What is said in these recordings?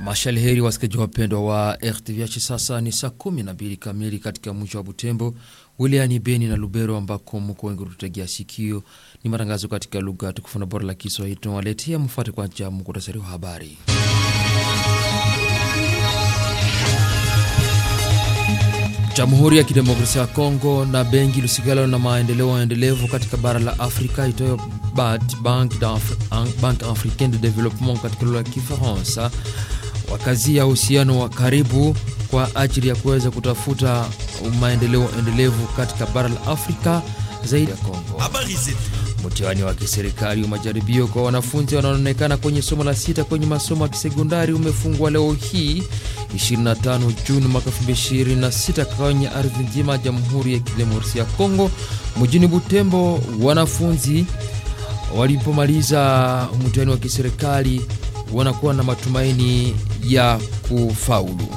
Mashalheri wasikizaji wapendwa wa RTVH, sasa ni saa kumi na mbili kamili katika mwisho wa Butembo wilayani Beni na Lubero, ambako mko wengi tutegea sikio. Ni matangazo katika lugha tukufu na bora la Kiswahili tunawaletea. Mfuate kwanza muktasari wa habari. Jamhuri ya Kidemokrasia ya Kongo na benki lusigalo na maendeleo endelevu katika bara la Afrika itoyo BAD, Banque Africaine de Development katika lugha ya Kifaransa, wakazia uhusiano wa karibu kwa ajili ya kuweza kutafuta maendeleo endelevu katika bara la Afrika zaidi ya Kongo. Mtihani wa kiserikali wa majaribio kwa wanafunzi wanaoonekana kwenye somo la sita kwenye masomo ya kisekondari umefungwa leo hii 25 Juni mwaka 2026 kwenye ardhi nzima ya Jamhuri ya Kidemokrasia ya Kongo mjini Butembo. Wanafunzi walipomaliza mtihani wa kiserikali wanakuwa na matumaini ya kufaulu.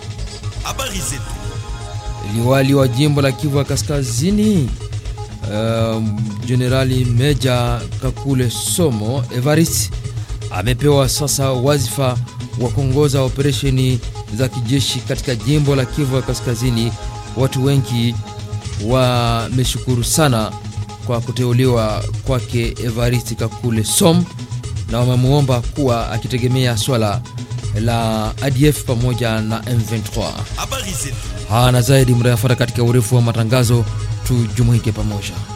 Liwali wa jimbo la Kivu ya Kaskazini Jenerali uh, Meja Kakule Somo Evarist amepewa sasa wazifa wa kuongoza operesheni za kijeshi katika jimbo la Kivu ya Kaskazini. Watu wengi wameshukuru sana kwa kuteuliwa kwake Evarist Kakule Som na wamemwomba kuwa akitegemea swala la ADF pamoja na M23. Hana zaidi mtayafuata katika urefu wa matangazo, tujumuike pamoja.